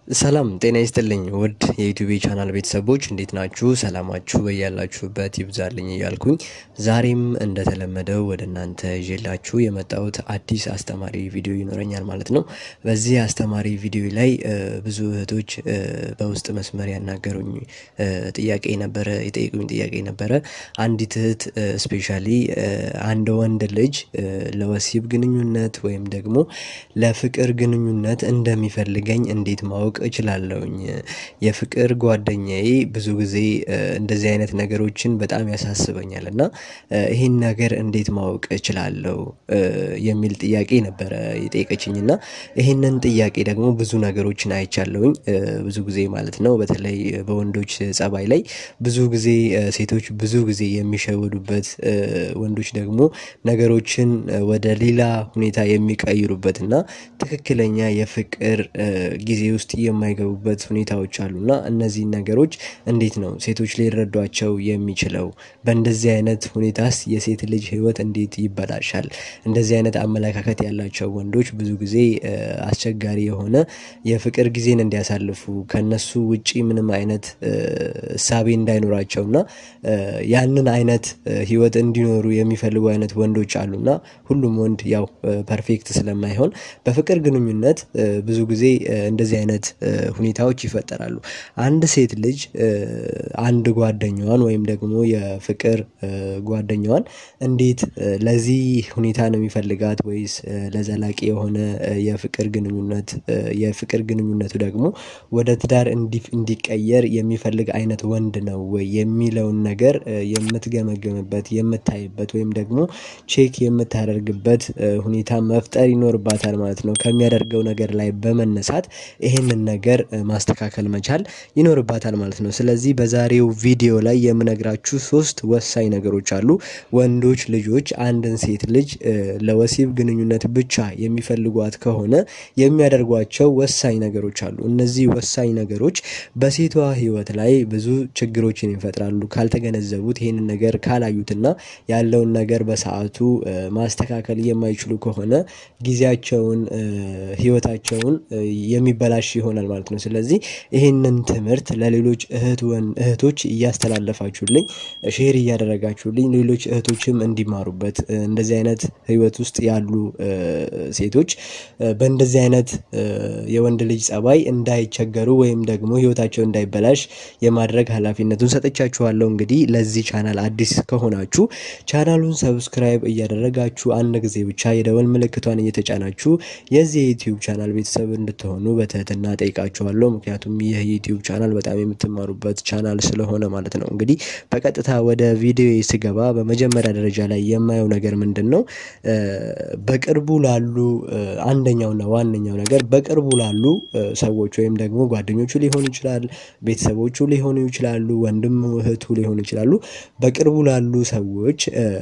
ሰላም ጤና ይስጥልኝ ውድ የዩቲዩብ ቻናል ቤተሰቦች እንዴት ናችሁ? ሰላማችሁ በያላችሁበት ይብዛልኝ እያልኩኝ ዛሬም እንደተለመደው ወደ እናንተ ይዤላችሁ የመጣሁት አዲስ አስተማሪ ቪዲዮ ይኖረኛል ማለት ነው። በዚህ አስተማሪ ቪዲዮ ላይ ብዙ እህቶች በውስጥ መስመር ያናገሩኝ ጥያቄ ነበረ፣ የጠየቁኝ ጥያቄ ነበረ። አንዲት እህት ስፔሻሊ አንድ ወንድ ልጅ ለወሲብ ግንኙነት ወይም ደግሞ ለፍቅር ግንኙነት እንደሚፈልገኝ እንዴት ማወቅ እችላለሁኝ? የፍቅር ጓደኛዬ ብዙ ጊዜ እንደዚህ አይነት ነገሮችን በጣም ያሳስበኛል እና ይሄን ነገር እንዴት ማወቅ እችላለሁ የሚል ጥያቄ ነበረ የጠየቀችኝ እና ይሄንን ጥያቄ ደግሞ ብዙ ነገሮችን አይቻለሁኝ ብዙ ጊዜ ማለት ነው። በተለይ በወንዶች ጸባይ ላይ ብዙ ጊዜ ሴቶች ብዙ ጊዜ የሚሸወዱበት ወንዶች ደግሞ ነገሮችን ወደ ሌላ ሁኔታ የሚቀይሩበት እና ትክክለኛ የፍቅር ጊዜ ውስጥ የማይገቡበት ሁኔታዎች አሉ እና እነዚህን ነገሮች እንዴት ነው ሴቶች ሊረዷቸው የሚችለው? በእንደዚህ አይነት ሁኔታስ የሴት ልጅ ህይወት እንዴት ይበላሻል? እንደዚህ አይነት አመለካከት ያላቸው ወንዶች ብዙ ጊዜ አስቸጋሪ የሆነ የፍቅር ጊዜን እንዲያሳልፉ ከእነሱ ውጪ ምንም አይነት እሳቤ እንዳይኖራቸው እና ያንን አይነት ህይወት እንዲኖሩ የሚፈልጉ አይነት ወንዶች አሉ እና ሁሉም ወንድ ያው ፐርፌክት ስለማይሆን በፍቅር ግንኙነት ብዙ ጊዜ እንደዚህ አይነት ሁኔታዎች ይፈጠራሉ። አንድ ሴት ልጅ አንድ ጓደኛዋን ወይም ደግሞ የፍቅር ጓደኛዋን እንዴት ለዚህ ሁኔታ ነው የሚፈልጋት ወይስ ለዘላቂ የሆነ የፍቅር ግንኙነት የፍቅር ግንኙነቱ ደግሞ ወደ ትዳር እንዲቀየር የሚፈልግ አይነት ወንድ ነው ወይ የሚለውን ነገር የምትገመግምበት የምታይበት ወይም ደግሞ ቼክ የምታደርግበት ሁኔታ መፍጠር ይኖርባታል ማለት ነው። ከሚያደርገው ነገር ላይ በመነሳት ይሄንን ነገር ማስተካከል መቻል ይኖርባታል ማለት ነው። ስለዚህ በዛሬው ቪዲዮ ላይ የምነግራችሁ ሶስት ወሳኝ ነገሮች አሉ። ወንዶች ልጆች አንድን ሴት ልጅ ለወሲብ ግንኙነት ብቻ የሚፈልጓት ከሆነ የሚያደርጓቸው ወሳኝ ነገሮች አሉ። እነዚህ ወሳኝ ነገሮች በሴቷ ህይወት ላይ ብዙ ችግሮችን ይፈጥራሉ። ካልተገነዘቡት ይሄንን ነገር ካላዩትና ያለውን ነገር በሰአቱ ማስተካከል የማይችሉ ከሆነ ጊዜያቸውን ህይወታቸውን የሚበላሽ ይሆናል ማለት ነው። ስለዚህ ይህንን ትምህርት ለሌሎች እህቶች እያስተላለፋችሁልኝ ሼር እያደረጋችሁልኝ ሌሎች እህቶችም እንዲማሩበት እንደዚህ አይነት ህይወት ውስጥ ያሉ ሴቶች በእንደዚህ አይነት የወንድ ልጅ ጸባይ እንዳይቸገሩ ወይም ደግሞ ህይወታቸው እንዳይበላሽ የማድረግ ኃላፊነቱን ሰጥቻችኋለሁ። እንግዲህ ለዚህ ቻናል አዲስ ከሆናችሁ ቻናሉን ሰብስክራይብ እያደረጋችሁ አንድ ጊዜ ብቻ የደወል ምልክቷን እየተጫናችሁ የዚህ የዩቲዩብ ቻናል ቤተሰብ እንድትሆኑ በትህትና ጠይቃችኋለሁ። ምክንያቱም ይህ ዩቲዩብ ቻናል በጣም የምትማሩበት ቻናል ስለሆነ ማለት ነው። እንግዲህ በቀጥታ ወደ ቪዲዮ ስገባ በመጀመሪያ ደረጃ ላይ የማየው ነገር ምንድን ነው? በቅርቡ ላሉ አንደኛውና ዋነኛው ነገር በቅርቡ ላሉ ሰዎች ወይም ደግሞ ጓደኞቹ ሊሆኑ ይችላል፣ ቤተሰቦቹ ሊሆኑ ይችላሉ፣ ወንድም እህቱ ሊሆኑ ይችላሉ። በቅርቡ ላሉ ሰዎች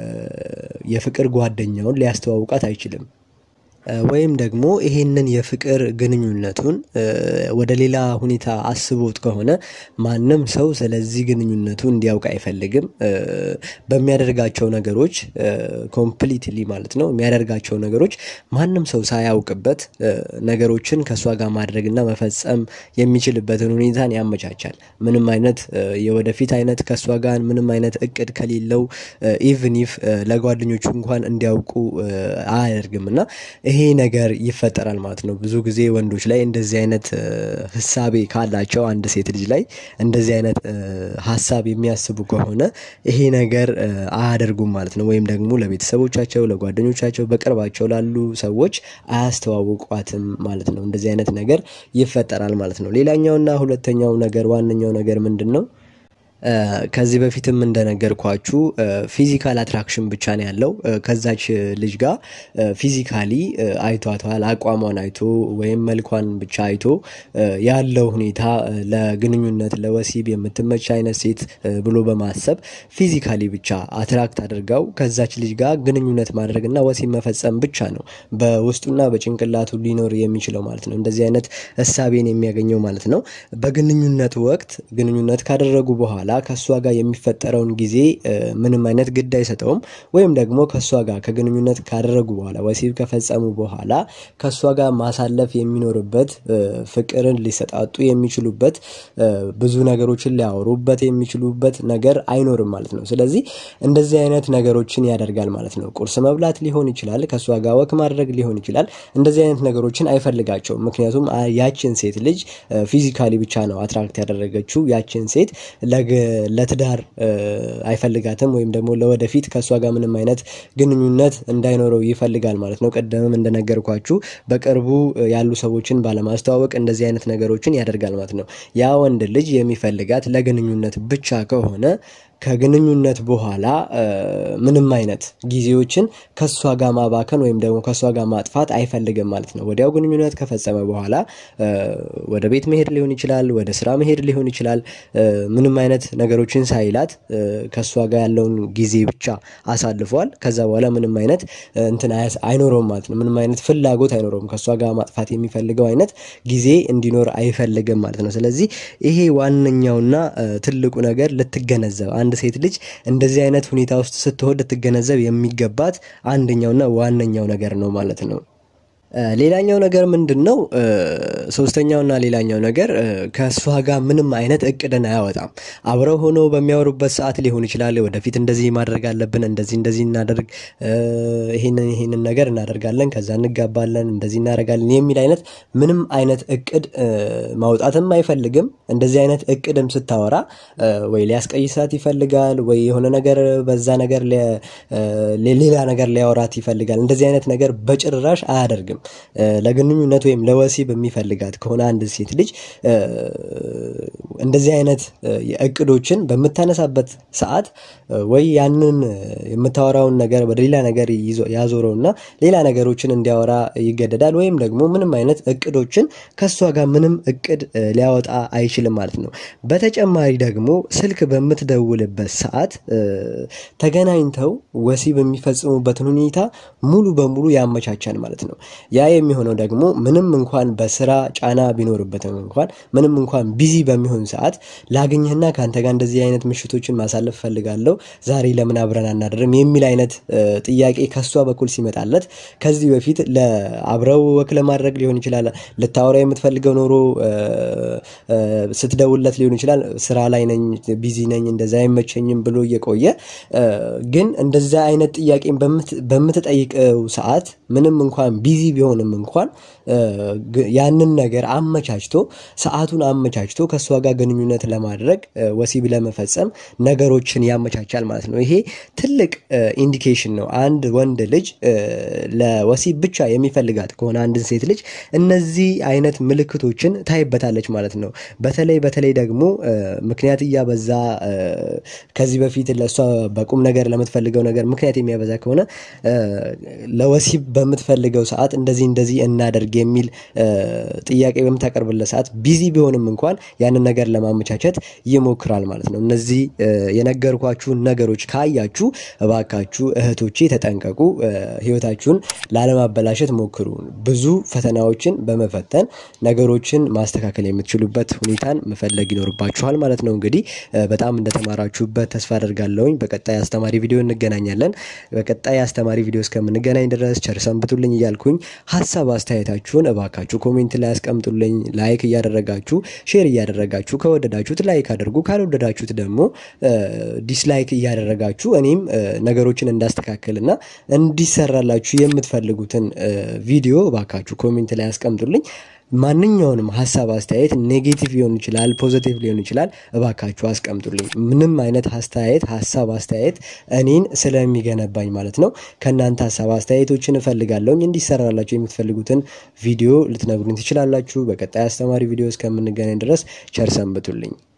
የፍቅር ጓደኛውን ሊያስተዋውቃት አይችልም። ወይም ደግሞ ይሄንን የፍቅር ግንኙነቱን ወደ ሌላ ሁኔታ አስቦት ከሆነ ማንም ሰው ስለዚህ ግንኙነቱ እንዲያውቅ አይፈልግም። በሚያደርጋቸው ነገሮች ኮምፕሊትሊ ማለት ነው የሚያደርጋቸው ነገሮች ማንም ሰው ሳያውቅበት ነገሮችን ከእሷ ጋር ማድረግና መፈጸም የሚችልበትን ሁኔታን ያመቻቻል። ምንም አይነት የወደፊት አይነት ከእሷ ጋር ምንም አይነት እቅድ ከሌለው ኢቭን ኢፍ ለጓደኞቹ እንኳን እንዲያውቁ አያደርግም እና ይሄ ነገር ይፈጠራል ማለት ነው። ብዙ ጊዜ ወንዶች ላይ እንደዚህ አይነት ህሳቤ ካላቸው አንድ ሴት ልጅ ላይ እንደዚህ አይነት ሀሳብ የሚያስቡ ከሆነ ይሄ ነገር አያደርጉም ማለት ነው። ወይም ደግሞ ለቤተሰቦቻቸው፣ ለጓደኞቻቸው፣ በቅርባቸው ላሉ ሰዎች አያስተዋውቋትም ማለት ነው። እንደዚህ አይነት ነገር ይፈጠራል ማለት ነው። ሌላኛውና ሁለተኛው ነገር ዋነኛው ነገር ምንድን ነው? ከዚህ በፊትም እንደነገርኳችሁ ፊዚካል አትራክሽን ብቻ ነው ያለው። ከዛች ልጅ ጋር ፊዚካሊ አይቷታል። አቋሟን አይቶ ወይም መልኳን ብቻ አይቶ ያለው ሁኔታ ለግንኙነት ለወሲብ የምትመች አይነት ሴት ብሎ በማሰብ ፊዚካሊ ብቻ አትራክት አድርጋው ከዛች ልጅ ጋር ግንኙነት ማድረግና ወሲብ መፈጸም ብቻ ነው በውስጡና በጭንቅላቱ ሊኖር የሚችለው ማለት ነው። እንደዚህ አይነት እሳቤን የሚያገኘው ማለት ነው። በግንኙነት ወቅት ግንኙነት ካደረጉ በኋላ በኋላ ከእሷ ጋር የሚፈጠረውን ጊዜ ምንም አይነት ግድ አይሰጠውም። ወይም ደግሞ ከእሷ ጋር ከግንኙነት ካደረጉ በኋላ ወሲብ ከፈጸሙ በኋላ ከእሷ ጋር ማሳለፍ የሚኖርበት ፍቅርን ሊሰጣጡ የሚችሉበት ብዙ ነገሮችን ሊያወሩበት የሚችሉበት ነገር አይኖርም ማለት ነው። ስለዚህ እንደዚህ አይነት ነገሮችን ያደርጋል ማለት ነው። ቁርስ መብላት ሊሆን ይችላል፣ ከእሷ ጋር ወክ ማድረግ ሊሆን ይችላል። እንደዚህ አይነት ነገሮችን አይፈልጋቸውም። ምክንያቱም ያችን ሴት ልጅ ፊዚካሊ ብቻ ነው አትራክት ያደረገችው። ያችን ሴት ለትዳር አይፈልጋትም ወይም ደግሞ ለወደፊት ከእሷ ጋር ምንም አይነት ግንኙነት እንዳይኖረው ይፈልጋል ማለት ነው። ቀደምም እንደነገርኳችሁ በቅርቡ ያሉ ሰዎችን ባለማስተዋወቅ እንደዚህ አይነት ነገሮችን ያደርጋል ማለት ነው። ያ ወንድ ልጅ የሚፈልጋት ለግንኙነት ብቻ ከሆነ ከግንኙነት በኋላ ምንም አይነት ጊዜዎችን ከእሷ ጋር ማባከን ወይም ደግሞ ከእሷ ጋር ማጥፋት አይፈልግም ማለት ነው። ወዲያው ግንኙነት ከፈጸመ በኋላ ወደ ቤት መሄድ ሊሆን ይችላል፣ ወደ ስራ መሄድ ሊሆን ይችላል። ምንም አይነት ነገሮችን ሳይላት ከእሷ ጋር ያለውን ጊዜ ብቻ አሳልፏል። ከዛ በኋላ ምንም አይነት እንትን አይኖረውም ማለት ነው። ምንም አይነት ፍላጎት አይኖረውም። ከእሷ ጋር ማጥፋት የሚፈልገው አይነት ጊዜ እንዲኖር አይፈልግም ማለት ነው። ስለዚህ ይሄ ዋነኛውና ትልቁ ነገር ልትገነዘብ አንድ ሴት ልጅ እንደዚህ አይነት ሁኔታ ውስጥ ስትሆን ልትገነዘብ የሚገባት አንደኛውና ዋነኛው ነገር ነው ማለት ነው። ሌላኛው ነገር ምንድን ነው? ሶስተኛውና ሌላኛው ነገር ከእሷ ጋር ምንም አይነት እቅድን አያወጣም። አብረው ሆነው በሚያወሩበት ሰዓት ሊሆን ይችላል ወደፊት እንደዚህ ማድረግ አለብን፣ እንደዚህ እንደዚህ እናደርግ፣ ይሄንን ይሄንን ነገር እናደርጋለን፣ ከዛ እንጋባለን፣ እንደዚህ እናደርጋለን የሚል አይነት ምንም አይነት እቅድ ማውጣትም አይፈልግም። እንደዚህ አይነት እቅድም ስታወራ ወይ ሊያስቀይሳት ይፈልጋል፣ ወይ የሆነ ነገር በዛ ነገር ሌላ ነገር ሊያወራት ይፈልጋል። እንደዚህ አይነት ነገር በጭራሽ አያደርግም። ለግንኙነት ወይም ለወሲብ የሚፈልጋት ከሆነ አንድ ሴት ልጅ እንደዚህ አይነት እቅዶችን በምታነሳበት ሰዓት ወይ ያንን የምታወራውን ነገር ወደ ሌላ ነገር ያዞረውና ሌላ ነገሮችን እንዲያወራ ይገደዳል። ወይም ደግሞ ምንም አይነት እቅዶችን ከእሷ ጋር ምንም እቅድ ሊያወጣ አይችልም ማለት ነው። በተጨማሪ ደግሞ ስልክ በምትደውልበት ሰዓት ተገናኝተው ወሲብ የሚፈጽሙበትን ሁኔታ ሙሉ በሙሉ ያመቻቻል ማለት ነው። ያ የሚሆነው ደግሞ ምንም እንኳን በስራ ጫና ቢኖርበትም እንኳን ምንም እንኳን ቢዚ በሚሆን ሰዓት ላገኘህና ከአንተ ጋር እንደዚህ አይነት ምሽቶችን ማሳለፍ ፈልጋለሁ፣ ዛሬ ለምን አብረን አናድርም የሚል አይነት ጥያቄ ከሷ በኩል ሲመጣለት ከዚህ በፊት ለአብረው ወክ ለማድረግ ሊሆን ይችላል፣ ልታወራ የምትፈልገው ኖሮ ስትደውለት ሊሆን ይችላል፣ ስራ ላይ ነኝ፣ ቢዚ ነኝ፣ እንደዛ አይመቸኝም ብሎ እየቆየ ግን እንደዛ አይነት ጥያቄን በምትጠይቀው ሰዓት ምንም እንኳን ቢዚ ቢሆንም እንኳን ያንን ነገር አመቻችቶ ሰዓቱን አመቻችቶ ከእሷ ጋር ግንኙነት ለማድረግ ወሲብ ለመፈጸም ነገሮችን ያመቻቻል ማለት ነው። ይሄ ትልቅ ኢንዲኬሽን ነው። አንድ ወንድ ልጅ ለወሲብ ብቻ የሚፈልጋት ከሆነ አንድን ሴት ልጅ እነዚህ አይነት ምልክቶችን ታይበታለች ማለት ነው። በተለይ በተለይ ደግሞ ምክንያት እያበዛ ከዚህ በፊት ለእሷ በቁም ነገር ለምትፈልገው ነገር ምክንያት የሚያበዛ ከሆነ ለወሲብ በምትፈልገው ሰዓት እንደዚህ እንደዚህ እናደርግ የሚል ጥያቄ በምታቀርብለት ሰዓት ቢዚ ቢሆንም እንኳን ያንን ነገር ለማመቻቸት ይሞክራል ማለት ነው። እነዚህ የነገርኳችሁን ነገሮች ካያችሁ እባካችሁ እህቶቼ ተጠንቀቁ። ህይወታችሁን ላለማበላሸት ሞክሩ። ብዙ ፈተናዎችን በመፈተን ነገሮችን ማስተካከል የምትችሉበት ሁኔታን መፈለግ ይኖርባችኋል ማለት ነው። እንግዲህ በጣም እንደተማራችሁበት ተስፋ አደርጋለሁኝ። በቀጣይ አስተማሪ ቪዲዮ እንገናኛለን። በቀጣይ አስተማሪ ቪዲዮ እስከምንገናኝ ድረስ ቸር ሰንብቱልኝ እያልኩኝ ሀሳብ አስተያየታችሁን እባካችሁ ኮሜንት ላይ አስቀምጡልኝ። ላይክ እያደረጋችሁ ሼር እያደረጋችሁ ከወደዳችሁት ላይክ አድርጉ፣ ካልወደዳችሁት ደግሞ ዲስላይክ እያደረጋችሁ እኔም ነገሮችን እንዳስተካክልና እንዲሰራላችሁ የምትፈልጉትን ቪዲዮ እባካችሁ ኮሜንት ላይ አስቀምጡልኝ። ማንኛውንም ሀሳብ አስተያየት ኔጌቲቭ ሊሆን ይችላል፣ ፖዘቲቭ ሊሆን ይችላል። እባካችሁ አስቀምጡልኝ። ምንም አይነት አስተያየት ሀሳብ አስተያየት እኔን ስለሚገነባኝ ማለት ነው። ከእናንተ ሀሳብ አስተያየቶችን እፈልጋለሁኝ። እንዲሰራላችሁ የምትፈልጉትን ቪዲዮ ልትነግሩኝ ትችላላችሁ። በቀጣይ አስተማሪ ቪዲዮ እስከምንገናኝ ድረስ ቸር ሰንብቱልኝ።